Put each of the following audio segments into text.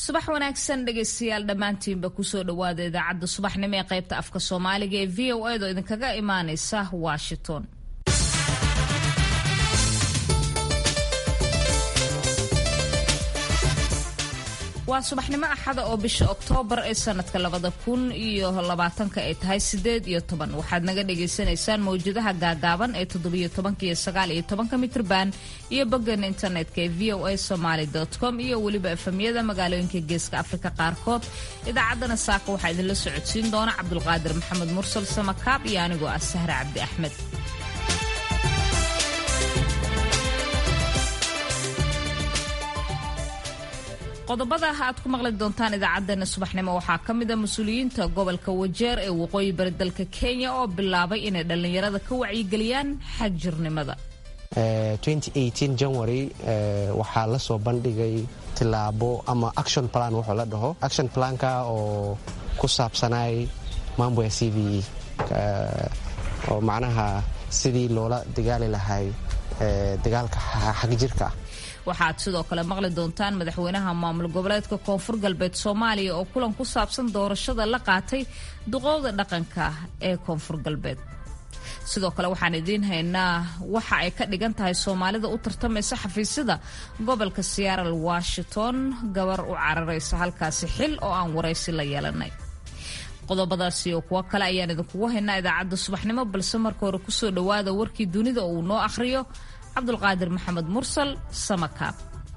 subax wanaagsan dhegaystayaal dhammaantiinba kusoo dhowaada idaacadda subaxnimo ee qaybta afka soomaaliga ee v o edo idinkaga imaaneysa washington waa subaxnimo axada oo bisha oktoobar ee sanadka labada kun iyo labaatanka ay tahay sideed iyo toban waxaad naga dhagaysanaysaan mawjadaha gaagaaban ee toddobiyo tobanka iyo sagaal iyo tobanka mitrban iyo boggeena internetka ee v o a somaly com iyo weliba efamyada magaalooyinka geeska afrika qaarkood idaacaddana saaka waxaa idinla socodsiin doona cabdulqaadir maxamed mursal samakaab iyo anigoo ah sahre cabdi axmed qodobada aad ku maqli doontaan idaacadeena subaxnimo waxaa ka mid a mas-uuliyiinta gobolka wajeer ee waqooyi bari dalka kenya oo bilaabay inay dhallinyarada ka wacyigeliyaan xagjirnimada january waxaa la soo bandhigay tilaabo ama action plan wuxuu la dhaho action planka oo ku saabsanay mambo ya c v oo macnaha sidii loola dagaali lahay dagaalka xagjirka ah waxaad sidoo kale maqli doontaan madaxweynaha maamul goboleedka koonfur galbeed soomaaliya oo kulan ku saabsan doorashada la qaatay duqowda dhaqanka ee koonfur galbeed sidoo kale waxaan idiin haynaa waxa ay ka dhigan tahay soomaalida u tartamaysa xafiisyada gobolka seattle washington gabar u cararaysa halkaasi xil oo aan waraysi la yeelanay qodobadaasi oo kuwo kale ayaan idinkugu haynaa idaacadda subaxnimo balse marka hore kusoo dhowaada warkii dunida oo uu noo akhriyo cabdulqaadir maxamed mursal samakaab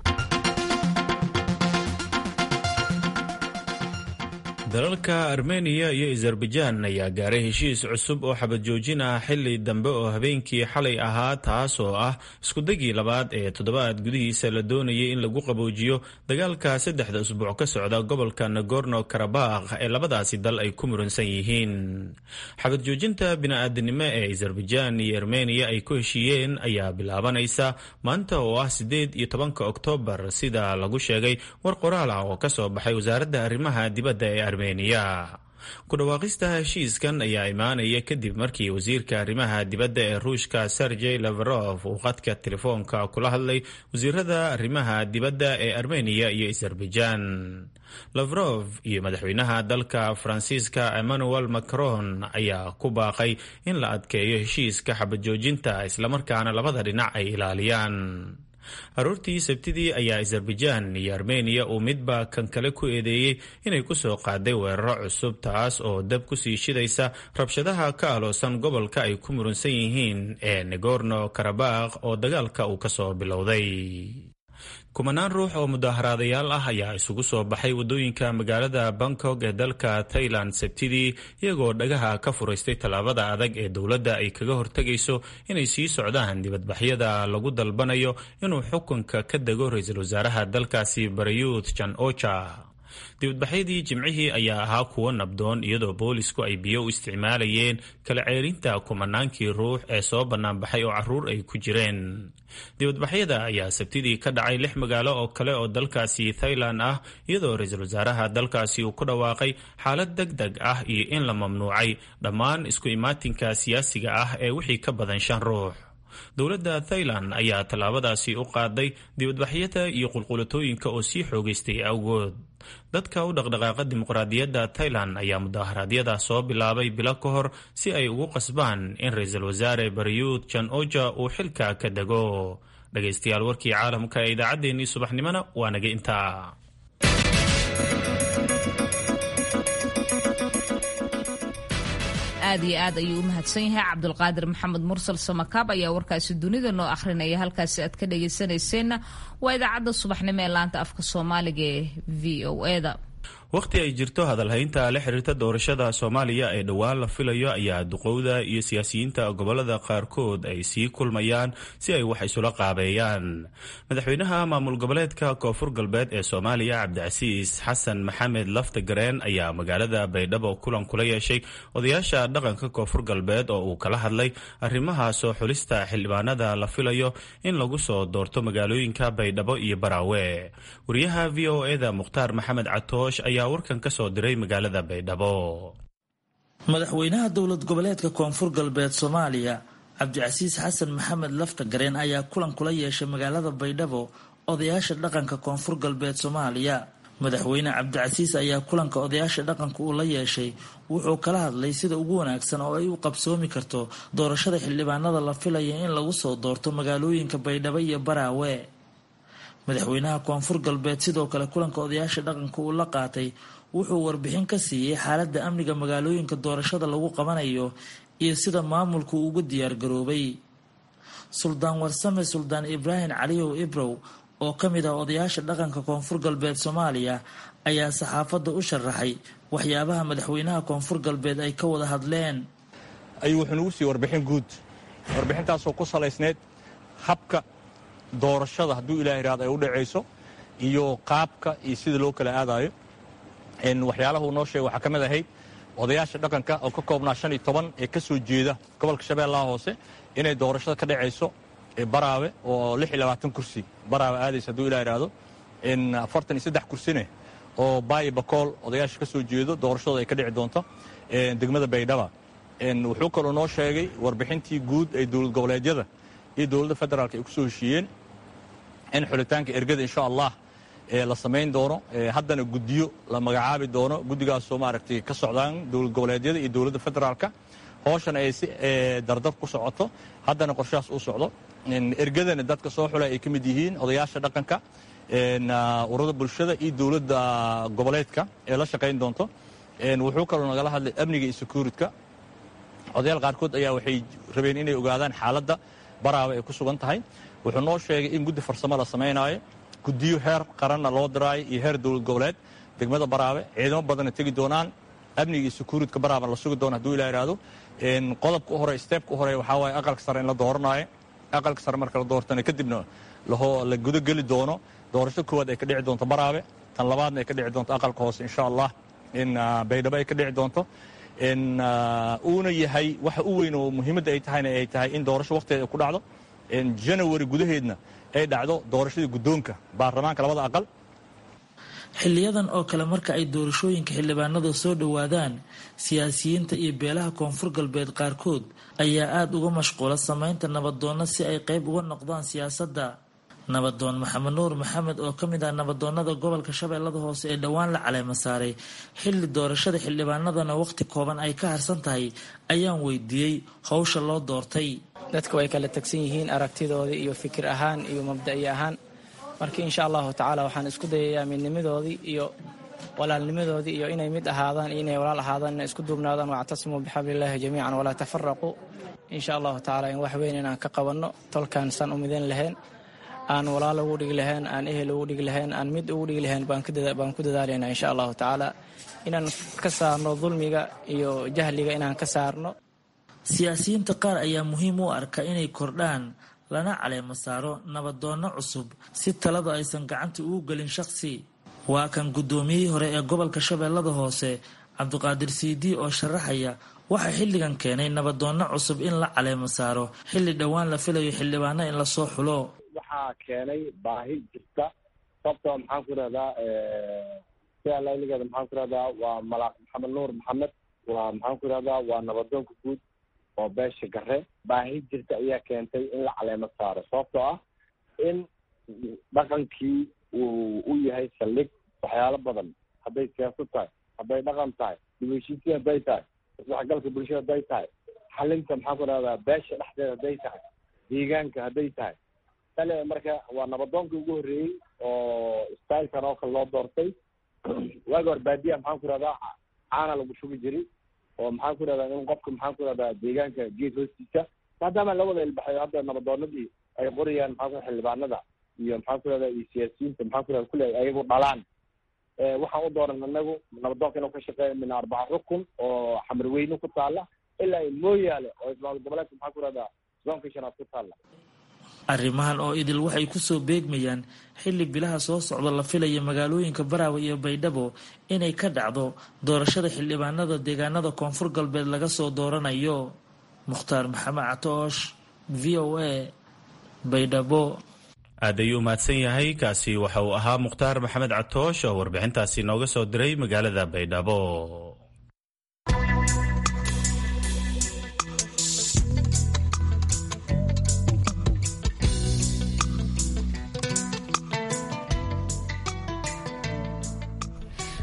dalalka armeniya iyo azerbaijaan ayaa gaaray heshiis cusub oo xabad joojin ah xili dambe oo habeenkii xalay ahaa taas oo ah iskudagii labaad ee toddobaad gudihiisa la doonayay in lagu qaboojiyo dagaalka saddexda usbuuc ka socda gobolka nagorno karabakh ee labadaasi dal ay ku muransan yihiin xabad joojinta bini-aadanimo ee azerbaijaan iyo armeniya ay ku heshiiyeen ayaa bilaabanaysa maanta oo ah siddeed iyo tobanka oktoobar sida lagu sheegay war qoraal ah oo kasoo baxay wasaaradda arrimaha dibadda ee armeniya ku dhawaaqista heshiiskan ayaa imaanaya kadib markii wasiirka arrimaha dibadda ee ruushka sergey lavrov uu qadka telefoonka kula hadlay wasiirada arrimaha dibadda ee armeniya iyo azerbaijaan lavrov iyo madaxweynaha dalka faransiiska emmanuel macron ayaa ku baaqay in la adkeeyo heshiiska xabajoojinta islamarkaana labada dhinac ay ilaaliyaan aroortii sabtidii ayaa azerbaijaan iyo armeniya uu midba kan kale ku eedeeyey inay ku soo qaaday weeraro cusub taas oo dab kusii shidaysa rabshadaha ka aloosan gobolka ay ku murunsan yihiin ee negorno karabakh oo dagaalka uu kasoo bilowday kumanaan ruux oo mudaaharaadayaal ah ayaa isugu soo baxay waddooyinka magaalada bangkok ee dalka thailand sabtidii iyagoo dhagaha ka furaystay tallaabada adag ee dowladda ay kaga hortegayso inay sii socdaan dibadbaxyada lagu dalbanayo inuu xukunka ka dego ra-iisul wasaaraha dalkaasi barayuth jan ocha dibadbaxyadii jimcihii ayaa ahaa kuwo nabdoon iyadoo boolisku ay biyo u isticmaalayeen kala ceerinta kumanaankii ruux ee soo bannaanbaxay oo caruur ay ku jireen dibadbaxyada ayaa sabtidii ka dhacay lix magaalo oo kale oo dalkaasi thailand ah iyadoo ra-iisul wasaaraha dalkaasi uu ku dhawaaqay xaalad deg deg ah iyo in la mamnuucay dhammaan isku imaatinka siyaasiga ah ee wixii ka badan shan ruux dowladda thailand ayaa tallaabadaasi u qaaday dibadbaxyada iyo qulqulatooyinka oo sii xoogaystay awgood dadka u dhaqdhaqaaqa dimuqraadiyadda thailand ayaa mudaharaadyada soo bilaabay bilo ka hor si ay ugu qasbaan in ra-iisul wasaare bariyuud jan oja uu xilka ka dego dhegaystayaal warkii caalamka ee idaacaddeenii subaxnimona waa naga intaa aad iyo aad ayuu u mahadsan yahay cabdulqaadir maxamed mursal samakaab ayaa warkaasi dunida noo akhrinaya halkaasi aad ka dhagaysanayseena waa idaacadda subaxnimo ee laanta afka soomaaliga ee v o eda wakhti ay jirto hadalhaynta la xiriirta doorashada soomaaliya ee dhowaan la filayo ayaa duqowda iyo siyaasiyiinta gobolada qaarkood ay sii kulmayaan si ay wax isula qaabeeyaan madaxweynaha maamul goboleedka koonfur galbeed ee soomaaliya cabdicasiis xasan maxamed laftagareen ayaa magaalada baydhabo kulan kula yeeshay odayaasha dhaqanka koonfur galbeed oo uu kala hadlay arrimaha soo xulista xildhibaanada la filayo in lagu soo doorto magaalooyinka baydhabo iyo baraawe wariyaha v o eda mukhtaar maxamed catoosh ayaa warkan ka soo diray magaalada baydhabo madaxweynaha dowlad goboleedka koonfur galbeed soomaaliya cabdicasiis xasan maxamed laftagareen ayaa kulan kula yeeshay magaalada baydhabo odayaasha dhaqanka koonfur galbeed soomaaliya madaxweyne cabdicasiis ayaa kulanka odayaasha dhaqanka uu la yeeshay wuxuu kala hadlay sida ugu wanaagsan oo ay u qabsoomi karto doorashada xildhibaanada la filaya in lagu soo doorto magaalooyinka baydhabo iyo baraawe madaxweynaha koonfur galbeed sidoo kale kulanka odayaasha dhaqanka uu la qaatay wuxuu warbixin ka siiyey xaaladda amniga magaalooyinka doorashada lagu qabanayo iyo sida maamulku ugu diyaargaroobay suldaan warsame suldaan ibraahim caliyow ibrow oo ka mid ah odayaasha dhaqanka koonfur galbeed soomaaliya ayaa saxaafadda u sharaxay waxyaabaha madaxweynaha koonfur galbeed ay ka wada hadleen ayuu wuxuu nagu siiyey warbixin guud warbixintaasoo ku salaysneyd habka doorashada hadduu ilaah iraado ay u dhacayso iyo qaabka iyo sida loo kala aadayo waxyaalaha uu noo sheegay waxaa ka mid ahayd odayaasha dhaqanka oo ka koobnaa shan iyo toban ee ka soo jeeda gobolka shabeellaha hoose inay doorashada ka dhacayso baraawe oo lix iyo labaatan kursi baraawe aadaysa hadduu ilah iraahdo afartan iyo saddex kursine oo baayi bakool odayaasha ka soo jeedo doorashadooda ay ka dhici doonto degmada baydhaba wuxuu kaloo noo sheegay warbixintii guud ee dowlad goboleedyada iyo dowladda federaalk ay ku soo heshiiyeen in xulitaanka ergada insha allah la samayn doono haddana guddiyo la magacaabi doono guddigaasoo maaragtay ka socdaan dowlad goboleedyada iyo dowladda federaalka hooshana ay si dardar ku socoto haddana qorshahaas uu socdo ergadana dadka soo xula ay ka mid yihiin odayaasha dhaqanka ururada bulshada iyo dowladda goboleedka ee la shaqayn doonto wuxuu kaloo nagala hadlay amniga iyo secuuritka odayaal qaarkood ayaa waxay rabeen inay ogaadaan xaaladda baraawe ay ku sugan tahay wuxuu noo sheegay in guddi farsamo la samaynaayo guddiyo heer qaranna loo diraayo iyo heer dowlad goboleed degmada baraawe ciidamo badanna tegi doonaan amniga iyo secuuritka baraawe la sugi doono hadduu ilaa iraahdo qodobka u hore steebka u hore waxaa waaye aqalka sare in la dooranaayo aqalka sare marka la doortana kadibna la gudageli doono doorasho koowaad ay ka dhici doonto baraawe tan labaadna ay ka dhici doonto aqalka hoose insha allah in baydhabo ay ka dhici doonto uuna yahay waxa u weyn oo muhiimadda ay tahayna ay tahay in doorasho wakhtigeeda ku dhacdo janawari gudaheedna ay dhacdo doorashadii guddoonka baarlamaanka labada aqal xiliyadan oo kale marka ay doorashooyinka xildhibaanada soo dhowaadaan siyaasiyiinta iyo beelaha koonfur galbeed qaarkood ayaa aada uga mashquula sameynta nabadoonna si ay qeyb uga noqdaan siyaasadda nabadoon maxamed nuur maxamed oo ka mid ah nabadoonnada gobolka shabeellada hoose ee dhowaan la caleema saaray xilli doorashada xildhibaanadana wakhti kooban ay ka harsan tahay ayaan weydiiyey howsha loo doortay dadku way kala tegsan yihiin aragtidoodii iyo fikir ahaan iyo mabda'i ahaan marka insha allahu tacaala waxaan isku dayayaa midnimadoodii iyo walaalnimadoodii iyo inay mid ahaadaan iyo inay walaal ahaadaan inay isku duubnaadaan wactasimuu bixabliillaahi jamiican walaa tafaraquu insha allahu tacaala in wax weyn inaan ka qabanno tolkaan san u midan lahayn aan walaal ugu dhigi lahayn aan ehel ugu dhigi lahayn aan mid ugu dhigi lahayn baan ku dadaalaynaa insha allahu tacaala inaan ka saarno dulmiga iyo jahliga inaan ka saarno siyaasiyiinta qaar ayaa muhiim u arka inay kordhaan lana caleemo saaro nabadoonno cusub si talada aysan gacanta ugu gelin shaqsi waa kan guddoomiyihii hore ee gobolka shabeellada hoose cabdiqaadir siidii oo sharaxaya waxaa xilligan keenay nabadoonno cusub in la caleemo saaro xilli dhowaan la filayo xildhibaano in lasoo xulo waxaa keenay baahi jirta sababtoo maxaan ku irahdaa sida layligeeda maxaan ku irahdaa waa malaaq maxamed nuur maxamed waa maxaan ku irahdaa waa nabadoonka guud oo beesha gare baahi jirta ayaa keentay in la caleemo saaro sababtoo ah in dhaqankii uu u yahay saldhig waxyaalo badan hadday siyaasad tahay hadday dhaqan tahay dibheshiisiin hadday tahay isdhexgalka bulshada hadday tahay xalinta maxaan ku irahdaa beesha dhexdeeda hadday tahay deegaanka hadday tahay tale marka waa nabadoonkii ugu horreeyey oo stylekan oo kale loo doortay waagi hor baadiya maxaan ku irahdaa caana lagu shugi jiray oo maxaan ku irahdaa in qofka maxaan ku irahdaa deegaanka geed hoostiisa maadaama la wada ilbaxayo hadda nabadoonadii ay qorayaan maxaan ku xildhibaanada iyo maxaan ku irahdaa iyo siyaasiyiinta maxaan ku irahda kulle ay ayagu dhalaan waxaan u dooran anagu nabadoonka inuu ka shaqeeyo min arbaca rukun oo xamarweyne ku taala ilaa mooyaale oo ismaal goboleedka maxaan ku irahdaa zoonka shanaad ku taala arrimahan oo idil waxay kusoo beegmayaan xilli bilaha soo socda la filaya magaalooyinka baraawe iyo baydhabo inay ka dhacdo doorashada xildhibaanada deegaanada koonfur galbeed laga soo dooranayo mukhtaar maxamed catoosh v o a baydhabo aad ayuu mahadsan yahay kaasi waxa uu ahaa mukhtaar maxamed catoosh oo warbixintaasi nooga soo diray magaalada baydhabo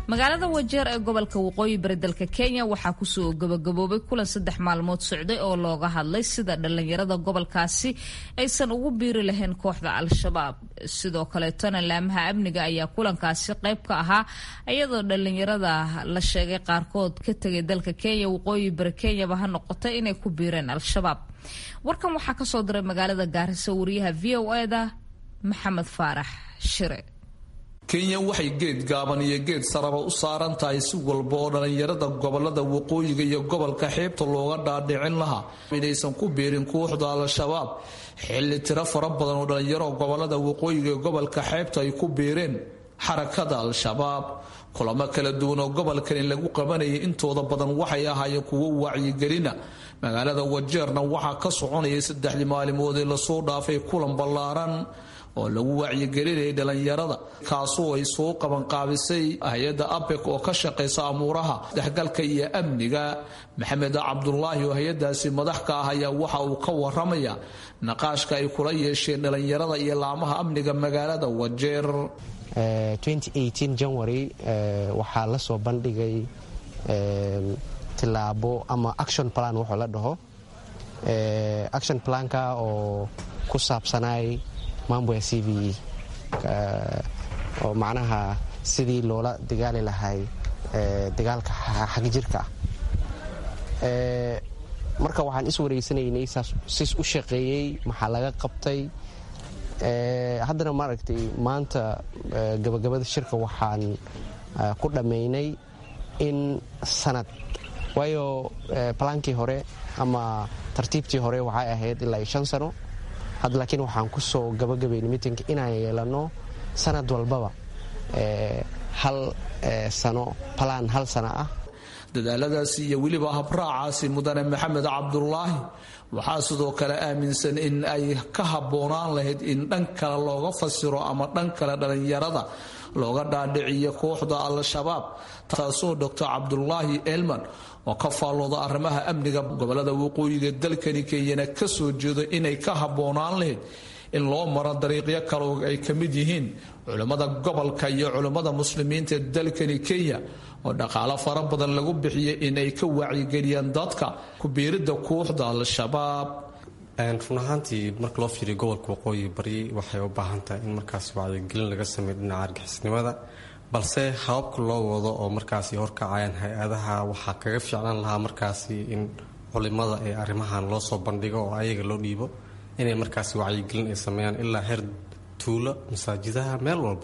magaalada wajeer ee gobolka waqooyi bari dalka kenya waxaa kusoo gabagaboobay kulan saddex maalmood socday oo looga hadlay sida dhallinyarada gobolkaasi aysan ugu biiri lahayn kooxda al-shabaab sidoo kaleetona laamaha amniga ayaa kulankaasi qayb ka ahaa iyadoo dhallinyarada la sheegay qaarkood ka tegay dalka kenya waqooyi bari kenyaba ha noqotay inay ku biireen al-shabaab warkan waxaa kasoo diray magaalada gaarisa wariyaha v o eda maxamed faarax shire kenya waxay geed gaaban iyo geed saraba u saaran tahay si walba oo dhallinyarada gobolada waqooyiga iyo gobolka xeebta looga dhaadhicin lahaa inaysan ku biirin kooxda al-shabaab xilli tiro fara badan oo dhallinyaro gobolada waqooyiga iyo gobolka xeebta ay ku biireen xarakada al-shabaab kulamo kala duwan oo gobolkani lagu qabanayay intooda badan waxay ahaayeen kuwo wacyigelina magaalada wajeerna waxaa ka soconayay saddexdii maalimood ee lasoo dhaafay kulan ballaaran oo lagu wacyigelinayay dhallinyarada kaasoo ay soo qabanqaabisay hay-adda abek oo ka shaqaysa amuuraha dexgalka iyo amniga maxamed cabdulaahi oo hay-adaasi madax ka ah ayaa waxa uu ka waramaya naqaashka ay kula yeesheen dhallinyarada iyo laamaha amniga magaalada wajeer january waxaa la soo bandhigay tilaabo ama action plan wuxuu la dhaho action planka oo ku saabsanay mambo ya c v e oo macnaha sidii loola dagaali lahay dagaalka xagjirka ah marka waxaan is wareysanaynay sis u shaqeeyey maxaa laga qabtay haddana maaragtay maanta gabagabada shirka waxaan ku dhammaynay in sanad waayo balaankii hore ama tartiibtii hore waxay ahayd ilaa shan sano had laakiin waxaan ku soo gabagabaynay mitinka inaan yeelano sanad walbaba hal sano balaan hal sano ah dadaaladaasi iyo weliba habraacaasi mudane maxamed cabdulaahi waxaa sidoo kale aaminsan in ay ka habboonaan lahayd in dhan kale looga fasiro ama dhan kale dhallinyarada looga dhaadhiciyo kooxda al-shabaab taasoo doctor cabdulaahi elman oo ka faallooda arrimaha amniga gobolada waqooyiga dalkani kenyana ka soo jeedo inay ka habboonaan lahayd in loo maro dariiqyo kale oo ay ka mid yihiin culimmada gobolka iyo culimmada muslimiinta ee dalkani kenya oo dhaqaalo fara badan lagu bixiyay inay ka wacyigeliyaan dadka kubiiridda kooxda al-shabaab run ahaantii marka loo fiiriyo gobolka waqooyi bari waxay u baahan tahay in markaas wacyigelin laga sameeyo dhinaca argixisnimada balse hababka loo wado oo markaasi horkacayaan hay-adaha waxaa kaga fiicnaan lahaa markaasi in culimada ee arrimahan loo soo bandhigo oo ayaga loo dhiibo inay markaasi wacyigelin ay sameeyaan ilaa heer tuulo masaajidaha meel walba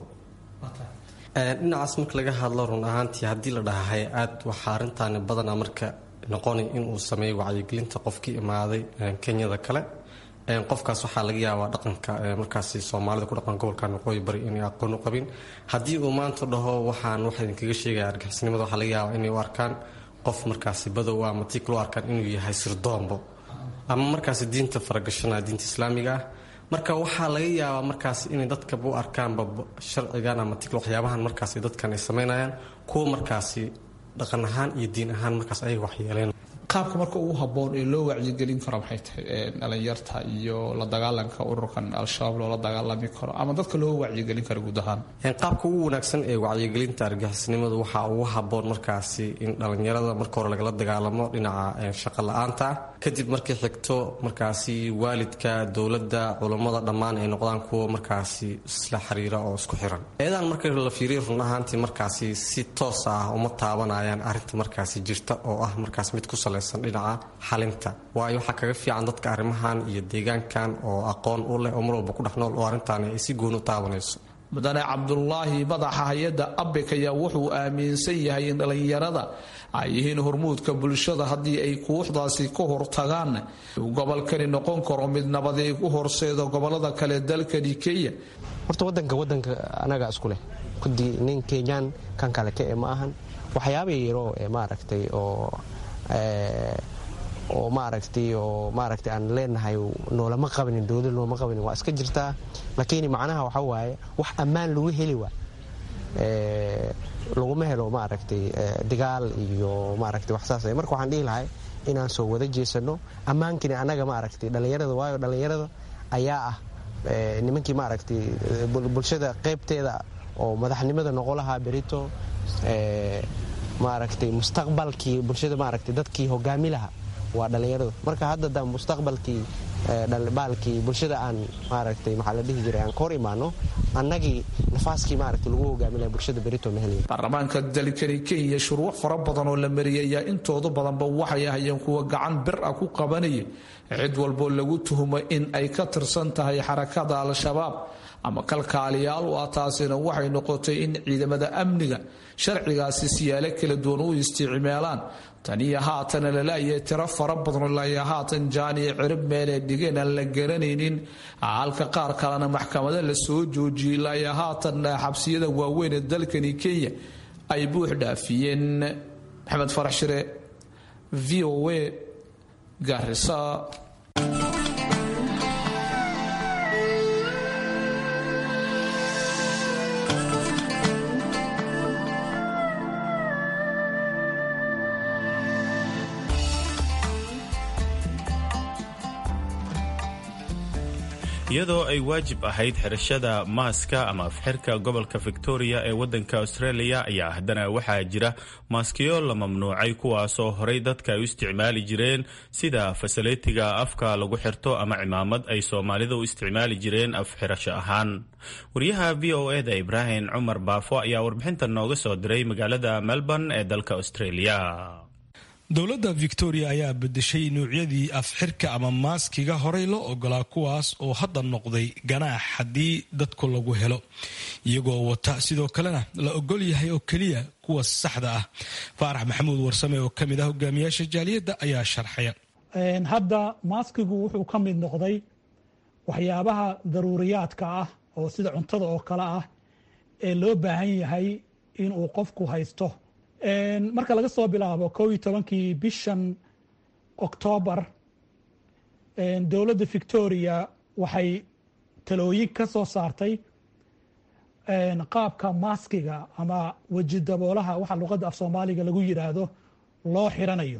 dhinacaas marka laga hadlo run ahaantii haddii la dhaha hay-aad waxaa arrintaani badanaa marka noqonay inuu sameeyo wacyigelinta qofkii imaaday kenyada kale qofkaas waxaa laga yaabaa dhaqanka markaasi soomaalida ku dhaqan gobolkan waqooyi bari inay aqoon u qabin haddii uu maanta dhaho waxaan waxa idinkaga sheegaya argixisnimada waxaa laga yaabaa inay u arkaan qof markaasi badow ama tiik loo arkaan inuu yahay sirdoombo ama markaasi diinta faragashanaya diinta islaamiga ah marka waxaa laga yaabaa markaas inay dadkaba u arkaanba sharcigan ama tig waxyaabahan markaas dadkan ay samaynayaan kuwa markaasi dhaqan ahaan iyo diin ahaan markaas ayaga waxyeeleen qaabka marka ugu habboon ee loo wacyigelin karo maxay tahay dhalinyarta iyo la dagaalanka ururkan al-shabaab loola dagaalami karo ama dadka loo wacyigelin karo guud ahaan qaabka ugu wanaagsan ee wacyigelinta argixisnimadu waxaa ugu habboon markaasi in dhalinyarada marka hore lagala dagaalamo dhinaca shaqo la-aanta kadib markay xigto markaasi waalidka dowladda culammada dhammaan ay noqdaan kuwa markaasi isla xiriira oo isku xiran eedaan marka la fiiriya run ahaantii markaasi si toos ah uma taabanayaan arrinta markaasi jirta oo ah markaas mid ku salaysan dhinaca xalinta waayo waxaa kaga fiican dadka arrimahan iyo deegaankan oo aqoon u leh oo mar walba ku dhex nool oo arrintaani ay si gooni u taabanayso mudane cabdulaahi madaxa hay-adda abek ayaa wuxuu aaminsan yahay in dhallinyarada ay yihiin hormuudka bulshada haddii ay kooxdaasi ka hortagaan uu gobolkani noqon karo mid nabadeeg u horseeda gobolada kale dalkani kenya horta wadanka wadanka anaga isku leh kudii nin kenyaan kan kale ka e ma ahan waxyaaba yaro ee maaragtay oo oo maaragtay oo maaragtay aan leenahay noolama qabanin dowlad noolama qabanin waa iska jirtaa laakiin macnaha waxa waaye wax ammaan lagu heli waa laguma helo maaragtay dagaal iyo maaragtay wax saas marka waxaan dhihi lahay inaan soo wada jeesano ammaankini annaga maaragtay dhallinyarada waayo dhallinyarada ayaa ah nimankii maaragtay bulshada qaybteeda oo madaxnimada noqo lahaa berito maaragtay mustaqbalkii bulshada maaragtay dadkii hogaami laha waa dhallinyaradu marka hadda da mustaqbalkii baalkii bulshada aan maaragtay maxaa la dhihi jiray aan ka hor imaano annagii nafaaskii maaragtay lagu hogaami laha bulshada berito ma helayn baarlamaanka dalkani kenya shuruuc fara badan oo la mariyay ayaa intooda badanba waxay ahayeen kuwa gacan bir ah ku qabanaya cid walboo lagu tuhumo in ay ka tirsan tahay xarakada al-shabaab ama kalkaaliyaal u ah taasina waxay noqotay in ciidamada amniga sharcigaasi siyaalo kala duwan u isticmaalaan taniyo haatana lalaayay tiro fara badan laya haatan jaaniyo cirib meelee dhigeen aan la garanaynin halka qaar kalena maxkamada la soo joojiyey laya haatan xabsiyada waaweyn ee dalkani kenya ay buux dhaafiyeen maxamed farax shire v o a garisa iyadoo ay waajib ahayd xirashada maaska ama afxirka gobolka victoria ee waddanka australia ayaa haddana waxaa jira maaskiyo la mamnuucay kuwaasoo horay dadka ay u isticmaali jireen sida fasaletiga afka lagu xirto ama cimaamad ay soomaalida u isticmaali jireen afxirasho ahaan wariyaha v o eda ibraahim cumar baafo ayaa warbixintan nooga soo diray magaalada melbourne ee dalka australia dowladda victoria ayaa bedeshay nuucyadii afxirka ama maaskiga horey loo ogolaa kuwaas oo hadda noqday ganaax haddii dadku lagu helo iyagoo wata sidoo kalena la ogol yahay oo keliya kuwa saxda ah faarax maxamuud warsame oo ka mid ah hogaamiyaasha jaaliyadda ayaa sharxaya hadda maaskigu wuxuu ka mid noqday waxyaabaha daruuriyaadka ah oo sida cuntada oo kale ah ee loo baahan yahay inuu qofku haysto marka laga soo bilaabo kow iyo tobankii bishan oktoobar dowladda victoria waxay talooyin ka soo saartay qaabka maaskiga ama weji daboolaha waxa luqadda af soomaaliga lagu yidhaahdo loo xiranayo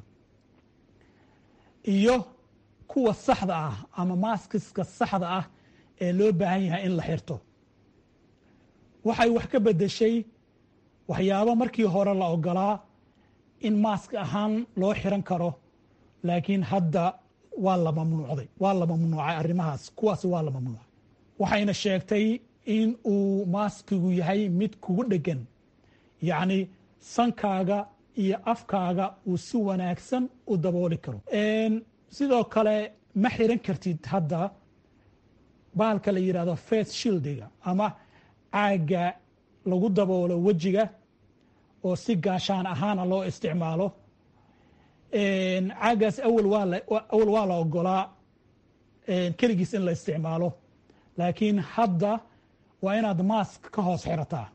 iyo kuwa saxda ah ama maaskiska saxda ah ee loo baahan yahay in la xirto waxay wax ka bedeshay waxyaabo markii hore la ogolaa in maask ahaan loo xiran karo laakiin hadda waa la mamnuucday waa la mamnuucay arrimahaas kuwaasi waa la mamnuucay waxayna sheegtay in uu maaskigu yahay mid kugu dhegan yacni sankaaga iyo afkaaga uu si wanaagsan u dabooli karo sidoo kale ma xiran kartid hadda bahalka la yidhahdo face shildiga ama caagga lagu daboolo wejiga oo si gaashaan ahaana loo isticmaalo caaggaas awal waa la ogolaa keligiis in la isticmaalo laakiin hadda waa inaad maask ka hoos xirataa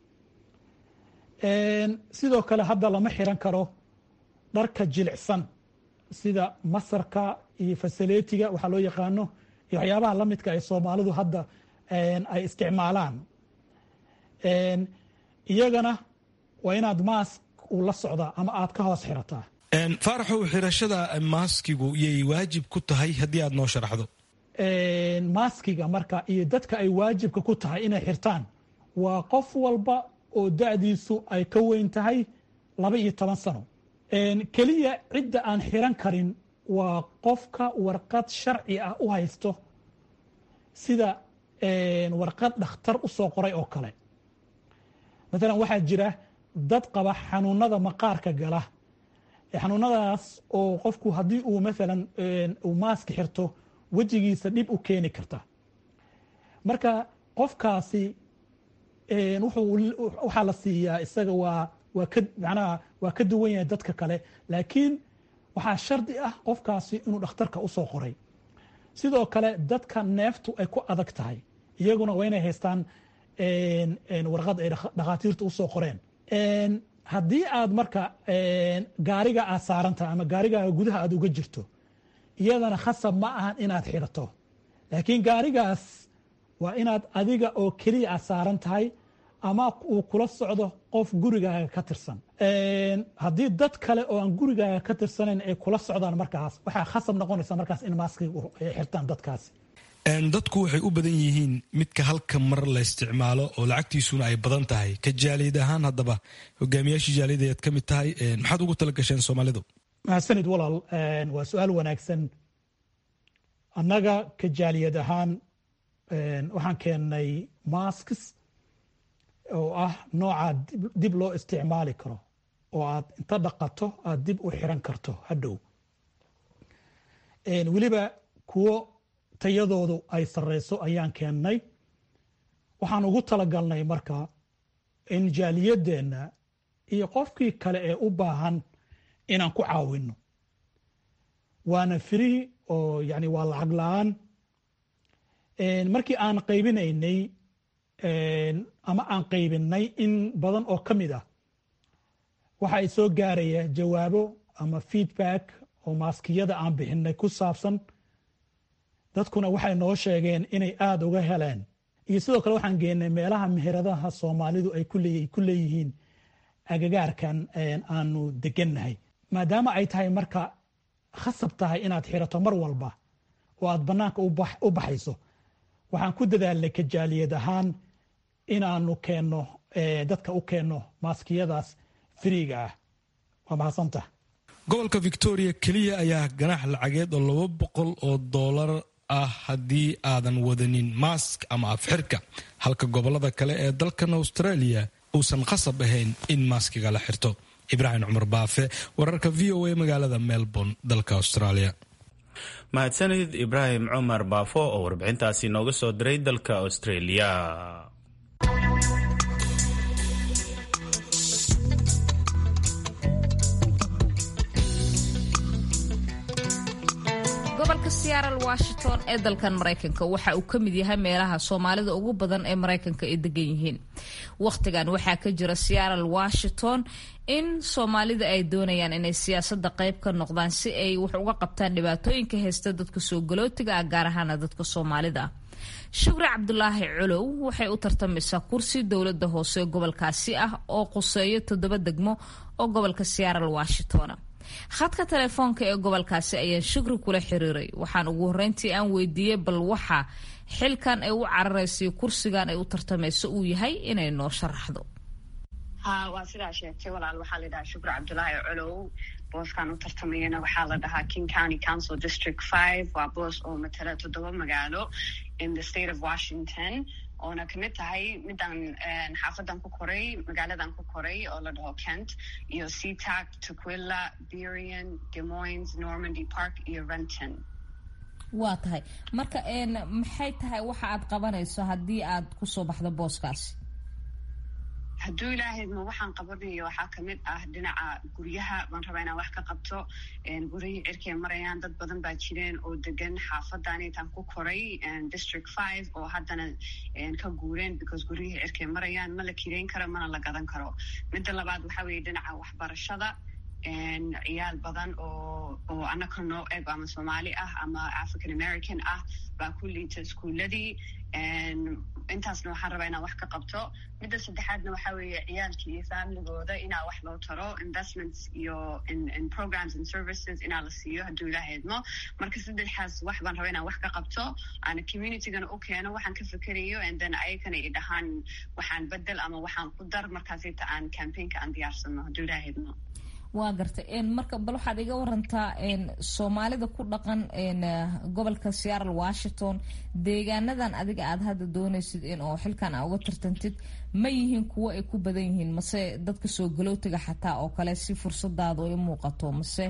sidoo kale hadda lama xiran karo dharka jilicsan sida masarka iyo fasaletiga waxaa loo yaqaano iyo waxyaabaha la midka ay soomaalidu hadda ay isticmaalaan iyagana waa inaad maask uu la socdaa ama aad ka hoos xirataa faaraxow xirashada maaskigu yay waajib ku tahay haddii aad noo sharaxdo maaskiga marka iyo dadka ay waajibka ku tahay inay xirtaan waa qof walba oo da-diisu ay ka weyn tahay laba iyo toban sano keliya cidda aan xiran karin waa qofka warqad sharci ah u haysto sida warqad dhakhtar u soo qoray oo kale maalan waxaa jira dad qaba xanuunada maqaarka gala xanuunadaas oo qofku haddii uu maalan uu maaski xirto wejigiisa dhib u keeni karta marka qofkaasi waxaa la siiyaa isaga waa waa ka macnaha waa ka duwan yahay dadka kale laakiin waxaa shardi ah qofkaasi inuu dhakhtarka usoo qoray sidoo kale dadka neeftu ay ku adag tahay iyaguna waa inay haystaan warqad ay dhakhaatiirtu usoo qoreen haddii aad marka gaariga aad saarantahay ama gaarigaaga gudaha aad uga jirto iyadana khasab ma ahan inaad xidhato laakiin gaarigaas waa inaad adiga oo keliya aad saaran tahay ama uu kula socdo qof gurigaaga ka tirsan haddii dad kale oo aan gurigaaga ka tirsanayn ay kula socdaan markaas waxaa khasab noqonaysa markaas in maaskiga xirtaan dadkaasi dadku waxay u badan yihiin midka halka mar la isticmaalo oo lacagtiisuna ay badan tahay ka jaaliyad ahaan haddaba hogaamiyaashii jaaliyada ayaad ka mid tahay maxaad ugu tala gasheen soomaalidu mahadsanid walaal waa su-aal wanaagsan annaga ka jaaliyad ahaan waxaan keennay maskis oo ah nooca dib loo isticmaali karo oo aad inta dhaqato aad dib u xiran karto hadhow weliba kuwo tayadoodu ay sareyso ayaan keennay waxaan ugu talagalnay marka in jaaliyadeenna iyo qofkii kale ee u baahan inaan ku caawino waana free oo yani waa lacag la-aan markii aan qaybinaynay ama aan qaybinay in badan oo ka mid ah waxa ay soo gaaraya jawaabo ama feedback oo maaskiyada aan bixinay ku saabsan dadkuna waxay noo sheegeen inay aada uga heleen iyo sidoo kale waxaan geenay meelaha meheradaha soomaalidu ay ku leeyihiin agagaarkan aanu degannahay maadaama ay tahay marka khasab tahay inaad xirato mar walba oo aad bannaanka u baxayso waxaan ku dadaalnay kajaaliyad ahaan inaanu keenno dadka u keenno maaskiyadaas firiiga ah waa mahadsanta gobolka victoria keliya ayaa ganax lacageed oo laba boqol oo doolar ah haddii aadan wadanin mask ama afxirka halka gobolada kale ee dalkan australia uusan khasab ahayn in maaskiga la xirto ibraahim cumar baafe wararka v o a magaalada melbourne dalka australia mahadsanid ibraahim cumar baafo oo warbixintaasi nooga soo diray dalka australia gobolka searal washington ee dalkan maraykanka waxa uu ka mid yahay meelaha soomaalida ugu badan ee maraykanka ay degan yihiin wakhtigan waxaa ka jira searal washington in soomaalida ay doonayaan inay siyaasada qayb ka noqdaan si ay wax uga qabtaan dhibaatooyinka haysta dadka soo galootiga ah gaar ahaana dadka soomaalida ah shukri cabdulaahi culow waxay u tartamaysaa kursi dowlada hoose gobolkaasi ah oo quseeyo toddoba degmo oo gobolka searal washington khadka telefoonka ee gobolkaasi ayaan shukri kula xiriiray waxaan ugu horeyntii aan weydiiyey bal waxa xilkan ay u cararaysa kursigan ay u tartamayso uu yahay inay noo sharaxdo ha waa sidaa sheegtay walaal waxaa la yidhahaa shukri cabdulaahi colow booskan u tartamayana waxaa la dhahaa king county council district five waa boos oo matala toddoba magaalo in the state of washington oona kamid tahay midaan xaafadan ku koray magaaladan ku koray oo la dhaho kent iyo seatac tuquilla berian demoines normandy park iyo renton waa tahay marka maxay tahay waxa aad qabanayso haddii aad kusoo baxdo booskaasi hadduu ilaahayma waxaan qabanayo waxaa kamid ah dhinaca guryaha baan rabaa inaan wax ka qabto guryihii cirkay marayaan dad badan baa jireen oo degan xaafadan intaan ku koray district five oo haddana ka guureen because guryihii cirkay marayaan ma la kireyn karo mana la gadan karo midda labaad waxaa weeye dhinaca waxbarashada ciyaal badan oo oo annaka noo eg ama soomaali ah ama african american ah baa ku liita iskuuladii intaasna waxaan rabaa inaan wax ka qabto midda saddexaadna waxaa weeye ciyaalkii iyo familigooda inaa wax loo taro investments iyo in programs and services inaa la siiyo hadduu ilaaha idmo marka saddexaas wax baan rabaa inaan wax ka qabto aana communitygana u keeno waxaan ka fikerayo and then ayagana i dhahaan waxaan bedel ama waxaan ku dar markaasita aan campaignka aan diyaarsano hadduu ilaaha idmo waa gartay marka bal waxaad iga warantaa soomaalida ku dhaqan gobolka searal washington deegaanadan adiga aad hadda doonaysid in oo xilkan aa uga tartantid ma yihiin kuwo ay ku badan yihiin mase dadka soo galootiga xataa oo kale si fursadaada ay muuqato mase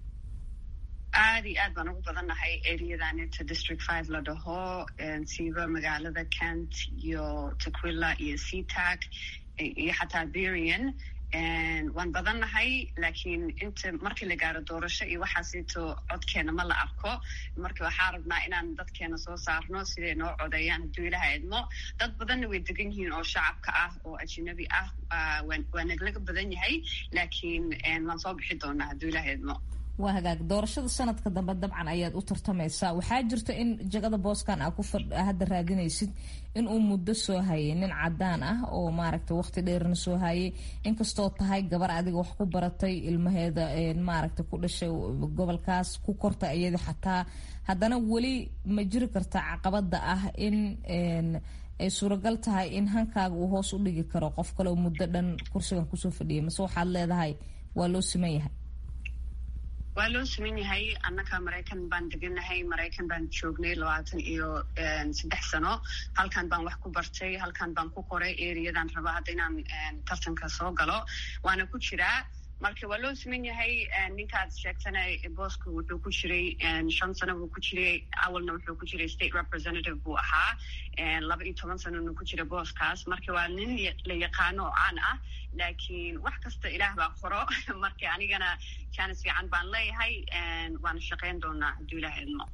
aad iyo aad baan ugu badannahay areadanita district five la dhaho siiba magaalada kent iyo taquilla iyo seatac iyo xataa berian waan badannahay laakiin inta markii la gaaro doorasho iyo waxaasito codkeena ma la arko marka waxaa rabnaa inaan dadkeena soo saarno siday noo codeeyaan hadduu ilaha idmo dad badanna way degan yihiin oo shacabka ah oo ajnabi ah waa naglaga badan yahay laakiin waan soo bixi doonaa hadduu ilaha idmo waa hagaag doorashada sanadka dambe dabcan ayaad u tartamaysaa waxaa jirta in jagada booskan aa ku hadda raadinaysid inuu muddo soo hayay nin cadaan ah oo maaragta waqti dheerna soo hayay inkastoo tahay gabar adiga wax ku baratay ilmaheeda maaragta ku dhashay gobolkaas ku korta iyada xataa haddana weli ma jiri karta caqabada ah in ay suuragal tahay in hankaaga uu hoos u dhigi karo qof kale oo muddo dhan kursigan kusoo fadhiyay mase waxaad leedahay waa loo siman yahay waa loo siman yahay annaga maraykan baan deganahay maraykan baan joognay labaatan iyo saddex sano halkan baan wax ku bartay halkan baan ku qoray eriyadan raba hadda inaan tartanka soo galo waana ku jiraa marka waa loo siman yahay ninkaad sheegtana booska wuxuu ku jiray shan sano buu ku jiray awalna wuxuu ku jiray state representative buu ahaa laba iyo toban sanona ku jira booskaas marka waa nin la yaqaano oo caan ah laakiin wax kasta ilaah baa qoro marka anigana jaanis fiican baan leeyahay waana shaqayn doonaa hadduu ilaah idmo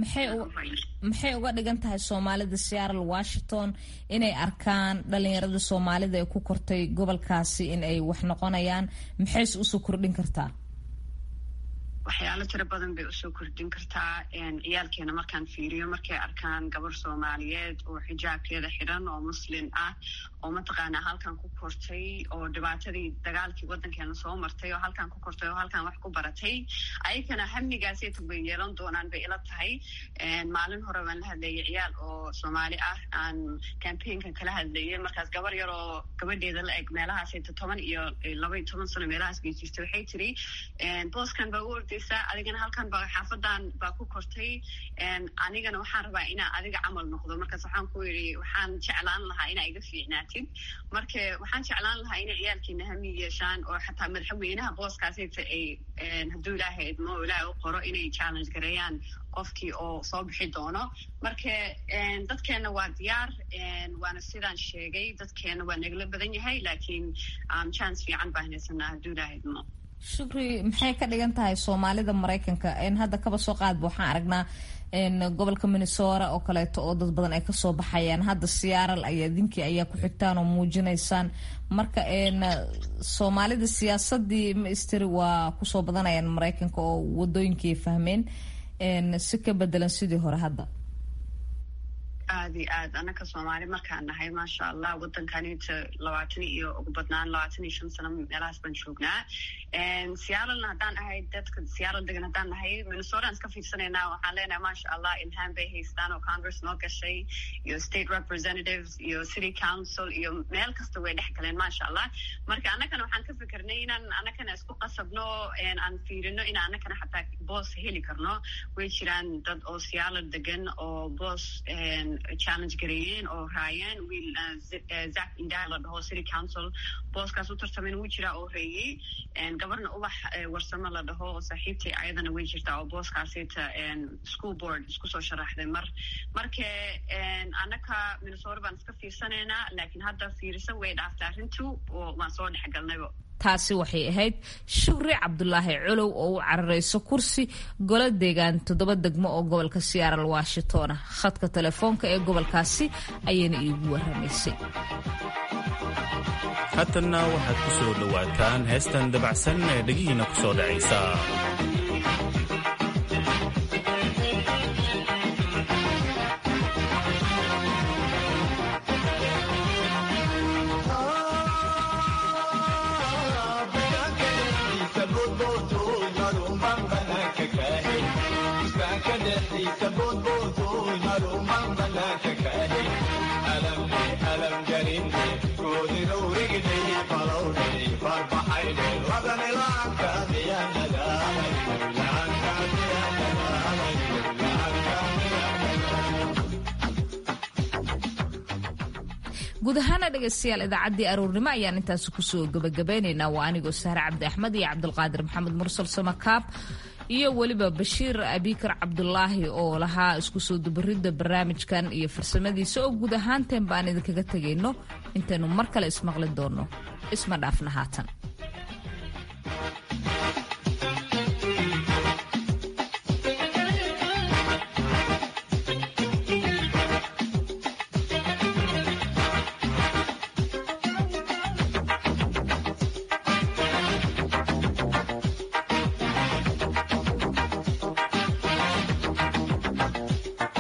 maxay uga dhigan tahay soomaalida seattle washington inay arkaan dhalinyarada soomaalida ee ku kortay gobolkaasi in ay wax noqonayaan maxayse usoo kordhin kartaa waxyaalo tiro badan bay usoo kordhin kartaa ciyaalkeena markaan fiiriyo markay arkaan gabar soomaaliyeed oo xijaabkeeda xidhan oo muslin ah oo mataqaanaa halkan ku kortay oo dhibaatadii dagaalkii waddankeena soo martay oo halkan ku kortay oo halkan wax ku baratay ayagana hamnigaasayta bay yeelan doonaan bay ila tahay maalin hore baan la hadlayay ciyaal oo soomaali ah aan campaignkan kala hadlayay markaas gabar yar oo gabadheeda la eg meelahaasayta toban iyo laba iyo toban sano meelahaas bay jirtay waxay tiri booskan baa u ordaysaa adigana halkan baa xaafadan baa ku kortay anigana waxaan rabaa inaa adiga camal noqdo markaas waxaan ku yidhi waxaan jeclaan lahaa inaa iga fiicnaatid marka waxaan jeclaan lahaa inay ciyaalkiina hami yeeshaan oo xataa madaxweynaha booskaasayta ay hadduu ilaahay idmo oo ilaahay u qoro inay challenge gareeyaan qofkii oo soo bixi doono marka dadkeena waa diyaar waana sidaan sheegay dadkeena waa nagala badan yahay laakiin chance fiican baan haysanaa hadduu ilaahay idmo shukri maxay ka dhigan tahay soomaalida maraykanka hadda kaba soo qaadba waxaan aragnaa gobolka minnesota oo kaleeto oo dad badan ay kasoo baxayaan hadda siyaaral ayaa dinkii ayaa ku xigtaan oo muujinaysaan marka soomaalida siyaasadii maistri waa kusoo badanayaan maraykanka oo wadooyinkii fahmeen si ka bedelan sidii hore hadda aad iyo aad annaka soomaali markaan nahay maasha allah waddankanita labaatan iyo ugu badnaan labaatan iyo shan sano meelahaas baan joognaa siyaalalna haddaan ahay dadka siyaalal degan haddaan nahay minnesotaan iska fiirsanaynaa waxaan leenahay maasha allah ilhaan bay haystaan oo congress noo gashay iyo state representatives iyo city council iyo meel kasta way dhex galeen maasha allah marka annakana waxaan ka fikirnay inaan annakana isku qasabno aan fiirino in annakana xataa boos heli karno way jiraan dad oo siyaalal degan oo boos challenge gareeyeen oo raayeen wiil zac indaa la dhaho city council booskaas u tartamen wuu jiraa oo reeyey gabarna ubax warsamo la dhaho oo saaxiibtay ayadana way jirtaa oo booskaasita school board isku soo sharaxday mar marka annaka minnesota baan iska fiirsanaynaa laakiin hadda fiirisa way dhaaftay arrintu oo waan soo dhexgalnayba taasi waxay ahayd shukri cabdulaahi colow oo u cararayso kursi golo deegaan toddoba degmo oo gobolka siyaaral washingtona khadka telefoonka ee gobolkaasi ayayna iigu waramaysay haatanna waxaad ku soo dhowaataan heestan dabacsan ee dhegihiina ku soo dhacaysa guud ahaana dhegaystayaal idaacaddii aroornimo ayaan intaasi kusoo gabagabeynaynaa waa anigoo sahre cabdi axmed iyo cabdulqaadir maxamed mursal samakaab iyo weliba bashiir abikar cabdulaahi oo lahaa isku soo dubaridda barnaamijkan iyo farsamadiisa oo guud ahaanteen baan idinkaga tegayno intaynu mar kale ismaqli doonno isma dhaafna haatan